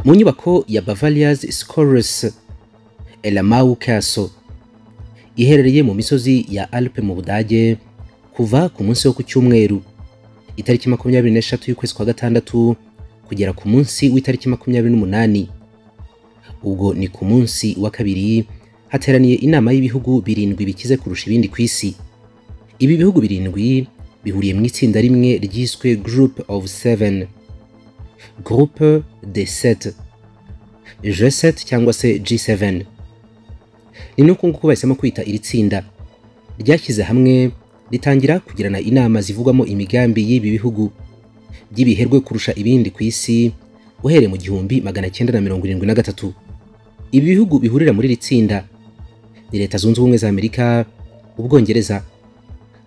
mu nyubako ya bavaria's scholars elamau castle iherereye mu misozi ya alpe mu budage kuva ku munsi wo ku cyumweru itariki makumyabiri n'eshatu y'ukwezi kwa gatandatu kugera ku munsi w'itariki makumyabiri n'umunani ubwo ni ku munsi wa kabiri hateraniye inama y'ibihugu birindwi bikize kurusha ibindi ku isi ibi bihugu birindwi bihuriye mu itsinda rimwe ryiswe group of seven groupe de set g7 cyangwa se g7 ni nuko nguko bahisemo kwita iri tsinda ryashyize hamwe ritangira kugirana inama zivugwamo imigambi y'ibi bihugu by'ibiherwe kurusha ibindi ku isi uhereye mu gihumbi magana cyenda na mirongo irindwi na gatatu ibi bihugu bihurira muri iri tsinda ni leta zunze ubumwe za amerika ubwongereza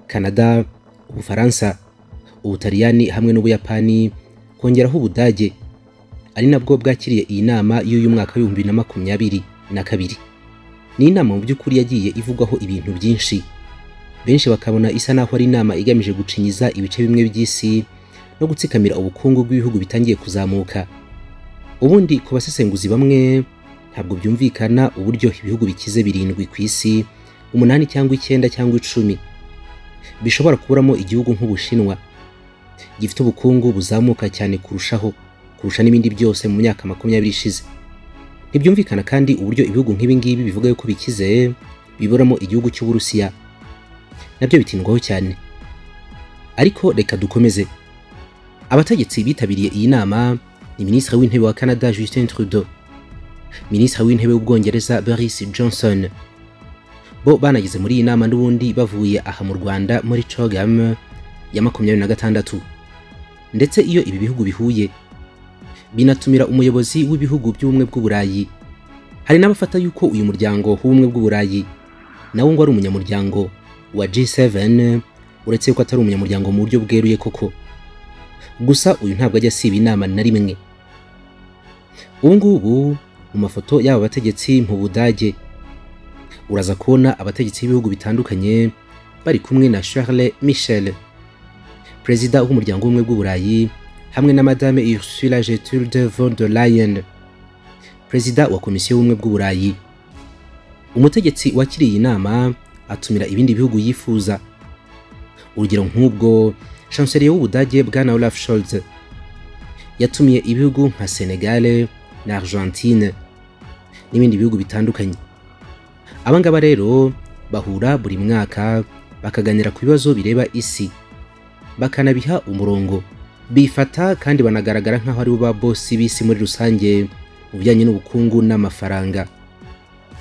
kanada ubufaransa ubutaliyani hamwe n'ubuyapani kongeraho ubudage ari nabwo bwakiriye iyi nama y'uyu mwaka w'ibihumbi na makumyabiri na kabiri ni inama mu by'ukuri yagiye ivugwaho ibintu byinshi benshi bakabona isa naho ari inama igamije gucinyiza ibice bimwe by'isi no gutsikamira ubukungu bw'ibihugu bitangiye kuzamuka ubundi ku basesenguzi bamwe ntabwo byumvikana uburyo ibihugu bikize birindwi ku isi umunani cyangwa icyenda cyangwa icumi bishobora kuburamo igihugu nk'ubushinwa gifite ubukungu buzamuka cyane kurushaho kurusha n'ibindi byose mu myaka makumyabiri ishize ntibyumvikana kandi uburyo ibihugu nk'ibi ngibi bivuga yuko bikize biburamo igihugu cy'uburusiya nabyo bitindwaho cyane ariko reka dukomeze abategetsi bitabiriye iyi nama ni minisitiri w'intebe wa canada justin trudeau minisitiri w'intebe w'ubwongereza boris johnson bo banageze muri iyi nama n'ubundi bavuye aha mu rwanda muri cogam ya makumyabiri na gatandatu ndetse iyo ibi bihugu bihuye binatumira umuyobozi w'ibihugu by'ubumwe bw'uburayi hari n'abafata yuko uyu muryango w'ubumwe bw'uburayi nawo ngo ari umunyamuryango wa G7 uretse yuko atari umunyamuryango mu buryo bweruye koko gusa uyu ntabwo ajya asiba inama na rimwe ubu ngubu mu mafoto y'aba bategetsi mu budage uraza kubona abategetsi b'ibihugu bitandukanye bari kumwe na charles michel perezida w'umuryango w'ubumwe bw'uburayi hamwe na madame ursula gertrude von der leyen perezida wa komisiyo y'ubumwe bw'uburayi umutegetsi wakiriye iyi nama atumira ibindi bihugu yifuza urugero nk'ubwo shanseliye w'ubudage bwana olaf scholz yatumiye ibihugu nka senegale na argentine n'ibindi bihugu bitandukanye abangaba rero bahura buri mwaka bakaganira ku bibazo bireba isi bakanabiha umurongo bifata kandi banagaragara nk'aho aribo ba bosi b'isi muri rusange mu bijyanye n'ubukungu n'amafaranga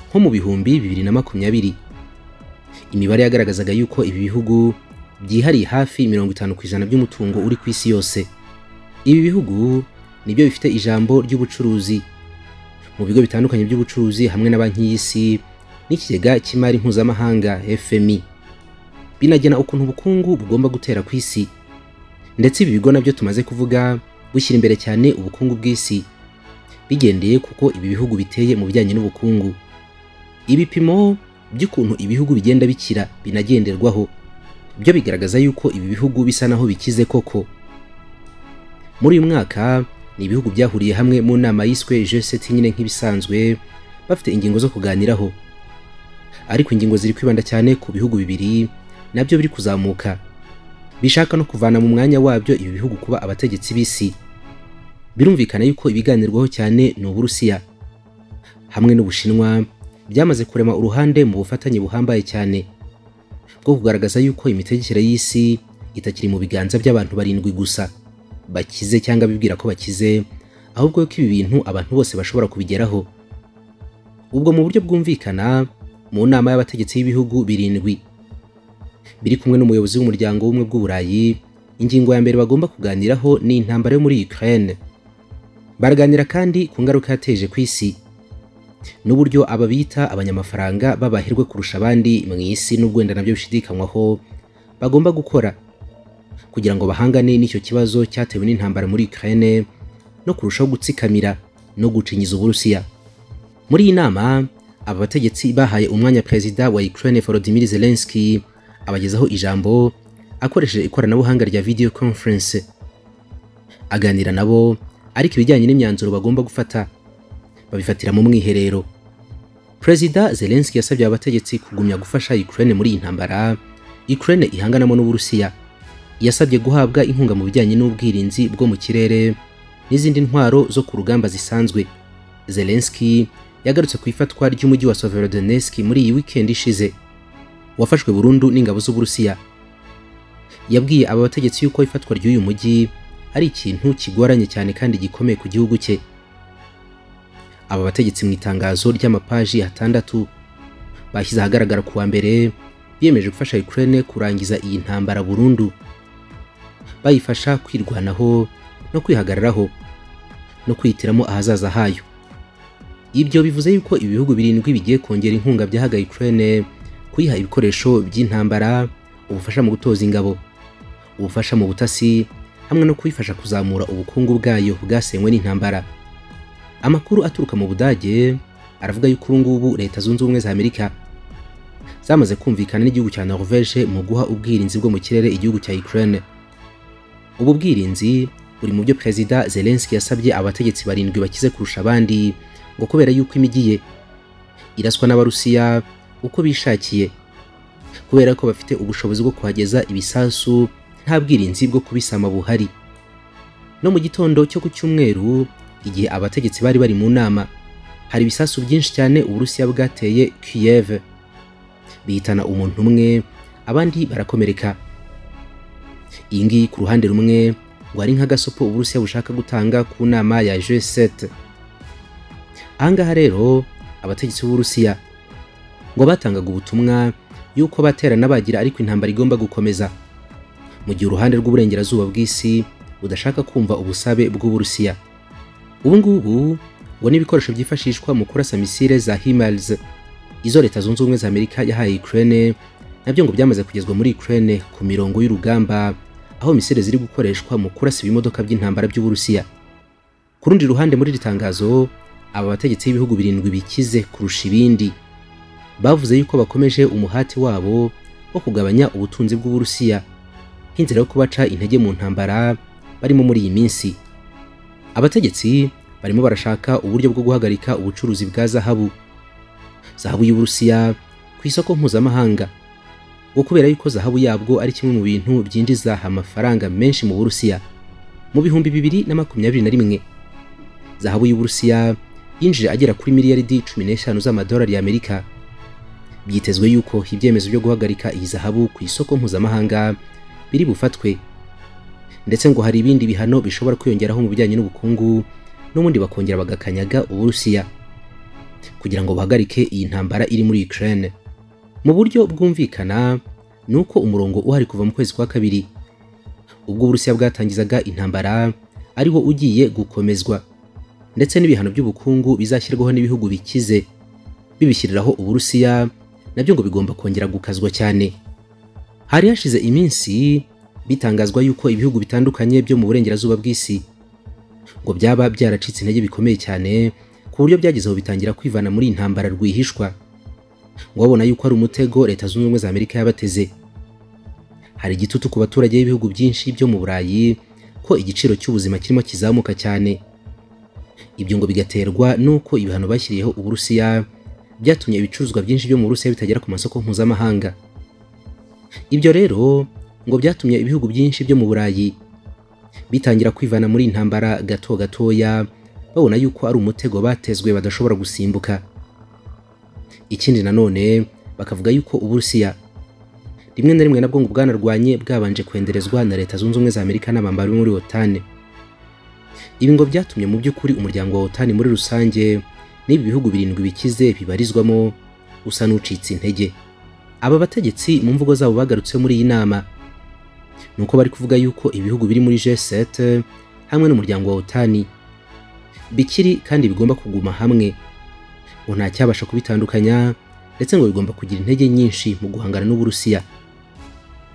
nko mu bihumbi bibiri na makumyabiri imibare yagaragazaga yuko ibi bihugu byihariye hafi mirongo itanu ku ijana by'umutungo uri ku isi yose ibi bihugu nibyo bifite ijambo ry'ubucuruzi mu bigo bitandukanye by'ubucuruzi hamwe na banki y'isi n'ikigega cy'imari mpuzamahanga fmi binagena ukuntu ubukungu bugomba gutera ku isi ndetse ibi bigo nabyo tumaze kuvuga bushyira imbere cyane ubukungu bw'isi bigendeye kuko ibi bihugu biteye mu bijyanye n'ubukungu ibipimo by'ukuntu ibihugu bigenda bikira binagenderwaho byo bigaragaza yuko ibi bihugu bisa naho bikize koko muri uyu mwaka ni ibihugu byahuriye hamwe mu nama yiswe G7 nyine nk'ibisanzwe bafite ingingo zo kuganiraho ariko ingingo ziri kwibanda cyane ku bihugu bibiri nabyo biri kuzamuka bishaka no kuvana mu mwanya wabyo ibi bihugu kuba abategetsi b'isi birumvikana yuko ibiganirwaho cyane ni uburusiya hamwe n'ubushinwa byamaze kurema uruhande mu bufatanye buhambaye cyane bwo kugaragaza yuko imitegekere y'isi itakiri mu biganza by'abantu barindwi gusa bakize cyangwa bibwira ko bakize ahubwo ko ibi bintu abantu bose bashobora kubigeraho ubwo mu buryo bwumvikana mu nama y'abategetsi b'ibihugu birindwi biri kumwe n'umuyobozi w'umuryango w'ubumwe bw'uburayi ingingo ya mbere bagomba kuganiraho ni intambara yo muri Ukraine baraganira kandi ku ngaruka yateje ku isi n'uburyo ababita abanyamafaranga babaherwe kurusha abandi mu isi n'ubwo wenda nabyo bishidikanywaho bagomba gukora kugira ngo bahangane n'icyo kibazo cyatewe n'intambara muri Ukraine no kurushaho gutsikamira no gucinyiza uburusiya muri iyi nama aba bategetsi bahaye umwanya perezida wa Ukraine Volodymyr Zelensky abagezaho ijambo akoresheje ikoranabuhanga rya video conference aganira nabo ariko ibijyanye n'imyanzuro bagomba gufata babifatira mu mwiherero perezida zelenski yasabye abategetsi kugumya gufasha ukraine muri iyi ntambara ukraine ihanganamo n'uburusiya yasabye guhabwa inkunga mu bijyanye n'ubwirinzi bwo mu kirere n'izindi ntwaro zo ku rugamba zisanzwe zelenski yagarutse ku ifatwa ry'umujyi wa severodonetsk muri iyi wikendi ishize wafashwe burundu n'ingabo z'uburusiya yabwiye aba bategetsi yuko ifatwa ry'uyu mujyi ari ikintu kigoranye cyane kandi gikomeye ku gihugu cye aba bategetsi mu itangazo ry'amapaji atandatu bashyize ahagaragara ku wa mbere biyemeje gufasha Ukraine kurangiza iyi ntambara burundu bayifasha kwirwanaho no kwihagararaho no kwihitiramo ahazaza hayo ibyo bivuze yuko ibi bihugu birindwi bigiye kongera inkunga byahaga Ukraine kuyiha ibikoresho by'intambara ubufasha mu gutoza ingabo ubufasha mu butasi hamwe no kuyifasha kuzamura ubukungu bwayo bwasenywe n'intambara amakuru aturuka mu budage aravuga yuko ubu ngubu leta zunze ubumwe za amerika zamaze kumvikana n'igihugu cya norvege mu guha ubwirinzi bwo mu kirere igihugu cya ukraine ubu bwirinzi buri mu byo perezida zelenski yasabye abategetsi barindwi bakize kurusha abandi ngo kubera yuko imigiye iraswa n'abarusiya uko bishakiye kubera ko bafite ubushobozi bwo kuhageza ibisasu nta bwirinzi bwo kubisama buhari no mu gitondo cyo ku cyumweru igihe abategetsi bari bari mu nama hari ibisasu byinshi cyane uburusiya bwateye Kiev bihitana umuntu umwe abandi barakomereka iyi ngiyi ku ruhande rumwe ngo ari nk'agasopo uburusiya bushaka gutanga ku nama ya G7 ahangaha rero abategetsi b'uburusiya ngo batangaga ubutumwa yuko baterana bagira ariko intambara igomba gukomeza mu gihe uruhande rw'uburengerazuba bw'isi budashaka kumva ubusabe bw'uburusiya ubu ngubu ngo n'ibikoresho byifashishwa mu kurasa misile za himars izo leta zunze ubumwe za amerika yahaye ukraine nabyo ngo byamaze kugezwa muri ukraine ku mirongo y'urugamba aho misile ziri gukoreshwa mu kurasa ibimodoka by'intambara by'uburusiya ku rundi ruhande muri iri tangazo aba bategetsi b'ibihugu birindwi bikize kurusha ibindi bavuze yuko bakomeje umuhati wabo wo kugabanya ubutunzi bw'uburusiya nk'inzira yo kubaca intege mu ntambara barimo muri iyi minsi abategetsi barimo barashaka uburyo bwo guhagarika ubucuruzi bwa zahabu zahabu y'uburusiya ku isoko mpuzamahanga ngo kubera yuko zahabu yabwo ari kimwe mu bintu byinjiza amafaranga menshi mu burusiya mu bihumbi bibiri na makumyabiri na rimwe zahabu y'uburusiya yinjije agera kuri miliyaridi cumi n'eshanu z'amadolari y'amerika byitezwe yuko ibyemezo byo guhagarika iyi zahabu ku isoko mpuzamahanga biri bufatwe ndetse ngo hari ibindi bihano bishobora kwiyongeraho mu bijyanye n'ubukungu n'ubundi bakongera bagakanyaga uburusiya kugira ngo bahagarike iyi ntambara iri muri Ukraine mu buryo bwumvikana ni uko umurongo uhari kuva mu kwezi kwa kabiri ubwo uburusiya bwatangizaga intambara ariwo ugiye gukomezwa ndetse n'ibihano by'ubukungu bizashyirwaho n'ibihugu bikize bibishyiriraho uburusiya nabyo ngo bigomba kongera gukazwa cyane hari hashize iminsi bitangazwa yuko ibihugu bitandukanye byo mu burengerazuba bw'isi ngo byaba byaracitse intege bikomeye cyane ku buryo byagezeho bitangira kwivana muri intambara rwihishwa ngo babona yuko ari umutego leta zunze ubumwe za amerika yabateze hari igitutu ku baturage b'ibihugu byinshi byo mu burayi ko igiciro cy'ubuzima kirimo kizamuka cyane ibyo ngo bigaterwa n'uko ibihano bashyiriyeho uburusiya byatumye ibicuruzwa byinshi byo mu burusiya bitagera ku masoko mpuzamahanga ibyo rero ngo byatumye ibihugu byinshi byo mu burayi bitangira kwivana muri intambara gato gatoya babona yuko ari umutego batezwe badashobora gusimbuka ikindi nanone bakavuga yuko uburusiya rimwe na rimwe nabwo ngo bwanarwanye bwabanje kwenderezwa na leta zunze ubumwe za amerika n'abambari muri otane ibi ngo byatumye mu by'ukuri umuryango wa otane muri rusange n'ibi bihugu birindwi bikize bibarizwamo usa n'ucitse intege aba bategetsi mu mvugo zabo bagarutse muri iyi nama nuko bari kuvuga yuko ibihugu biri muri G7 hamwe n'umuryango wa Otani bikiri kandi bigomba kuguma hamwe ngo nta cyabasha kubitandukanya ndetse ngo bigomba kugira intege nyinshi mu guhangana n'Uburusiya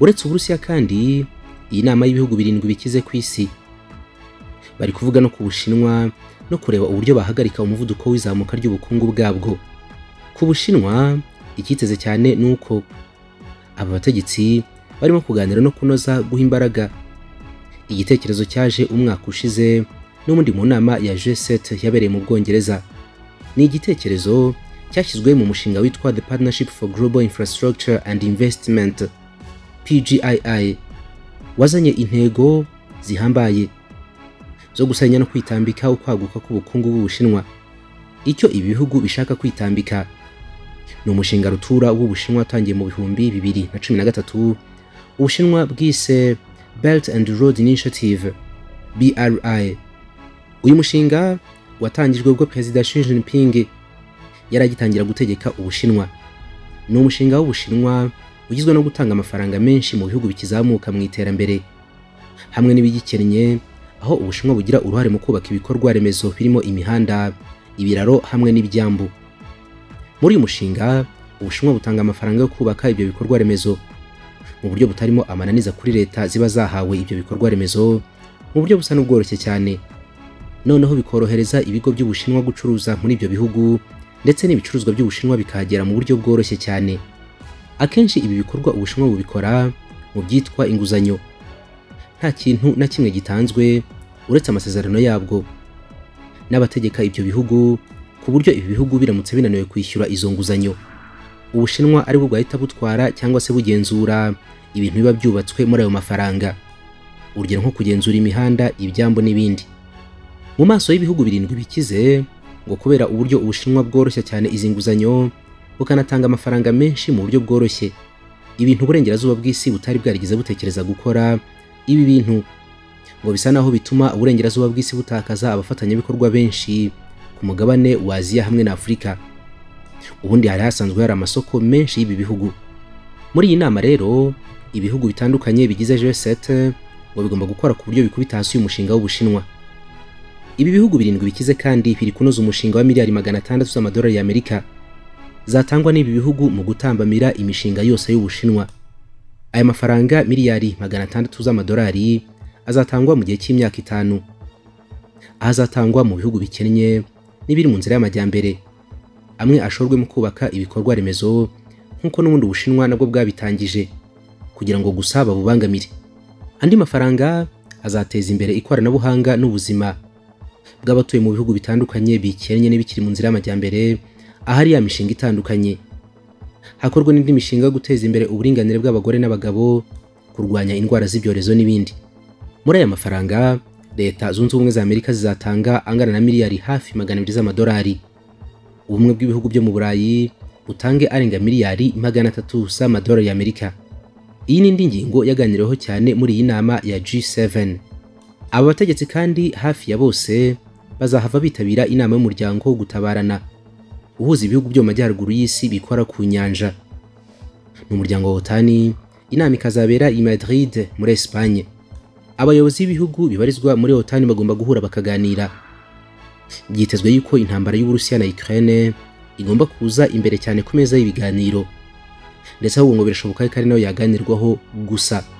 uretse Uburusiya kandi iyi nama y'ibihugu birindwi bikize ku isi bari kuvuga no ku Bushinwa no kureba uburyo bahagarika umuvuduko w'izamuka ry'ubukungu bwabwo ku Bushinwa ikiteze cyane nuko aba bategetsi barimo kuganira no kunoza guha imbaraga igitekerezo cyaje umwaka ushize n'ubundi mu nama ya G7 yabereye mu Bwongereza ni igitekerezo cyashyizwe mu mushinga witwa The Partnership for Global Infrastructure and Investment PGII wazanye intego zihambaye zo gusanya no kwitambika ukwaguka k'ubukungu bw'Ubushinwa icyo ibihugu bishaka kwitambika ni umushinga rutura w'Ubushinwa watangiye mu bihumbi bibiri na cumi na gatatu Ubushinwa bwise Belt and Road Initiative BRI uyu mushinga watangijwe ubwo Perezida Xi Jinping yari agitangira gutegeka Ubushinwa ni umushinga w'Ubushinwa ugizwe no gutanga amafaranga menshi mu bihugu bikizamuka mu iterambere hamwe n'ibigikennye aho Ubushinwa bugira uruhare mu kubaka ibikorwa remezo birimo imihanda ibiraro hamwe n'ibyambu muri uyu mushinga Ubushinwa butanga amafaranga yo kubaka ibyo bikorwa remezo mu buryo butarimo amananiza kuri leta ziba zahawe ibyo bikorwa remezo mu buryo busa n'ubworoshye cyane noneho bikorohereza ibigo by'Ubushinwa gucuruza muri ibyo bihugu ndetse n'ibicuruzwa by'Ubushinwa bikahagera mu buryo bworoshye cyane akenshi ibi bikorwa Ubushinwa bubikora mu byitwa inguzanyo nta kintu na kimwe gitanzwe uretse amasezerano yabwo n'abategeka ibyo bihugu ku buryo ibi bihugu biramutse binaniwe kwishyura izo nguzanyo Ubushinwa ari bwo bwahita butwara cyangwa se bugenzura ibintu biba byubatswe muri ayo mafaranga urugero nko kugenzura imihanda ibyambu n'ibindi mu maso y'ibihugu birindwi bikize ngo kubera uburyo ubushinwa bworoshya cyane izi nguzanyo bukanatanga amafaranga menshi mu buryo bworoshye ibintu uburengerazuba bw'isi butari bwarigeze butekereza gukora ibi bintu ngo bisa naho bituma uburengerazuba bw'isi butakaza abafatanyabikorwa benshi ku mugabane wa aziya hamwe na afurika ubundi hari hasanzwe hari amasoko menshi y'ibi bihugu muri iyi nama rero ibihugu bitandukanye bigize G7 ngo bigomba gukora ku buryo bikubita hasi umushinga w'ubushinwa ibi bihugu birindwi bikize kandi biri kunoza umushinga wa miliyari magana atandatu z'amadolari y'Amerika zatangwa n'ibi bihugu mu gutambamira imishinga yose y'Ubushinwa. Aya mafaranga miliyari magana atandatu z'amadolari azatangwa mu gihe cy'imyaka itanu. Azatangwa mu bihugu bikennye n'ibiri mu nzira y'amajyambere. Amwe ashorwe mu kubaka ibikorwa remezo nk'uko n'ubundi Ubushinwa nabwo bwabitangije kugira ngo gusa babubangamire. Andi mafaranga azateza imbere ikoranabuhanga n'ubuzima bw'abatuye mu bihugu bitandukanye bikennye n'ibikiri mu nzira y'amajyambere ahari ya mishinga itandukanye hakorwa n'indi mishinga yo guteza imbere uburinganire bw'abagore n'abagabo kurwanya indwara z'ibyorezo n'ibindi muri aya mafaranga leta zunze ubumwe za amerika zizatanga angana na miliyari hafi magana abiri z'amadolari ubumwe bw'ibihugu byo mu burayi butange arenga miliyari magana atatu z'amadolari y'amerika iyi ni indi ngingo yaganiriweho cyane muri iyi nama ya G7 aba bategetsi kandi hafi ya bose bazahava bitabira inama y'umuryango wo gutabarana uhuza ibihugu byo mu majyaruguru y'isi bikora ku nyanja ni umuryango wa otani inama ikazabera i madrid muri esipanye abayobozi b'ibihugu bibarizwa muri otani bagomba guhura bakaganira byitezwe yuko intambara y'uburusiya na ukraine igomba kuza imbere cyane ku meza y'ibiganiro ndetse ahubwo ngo birashoboka ko ari nayo yaganirwaho gusa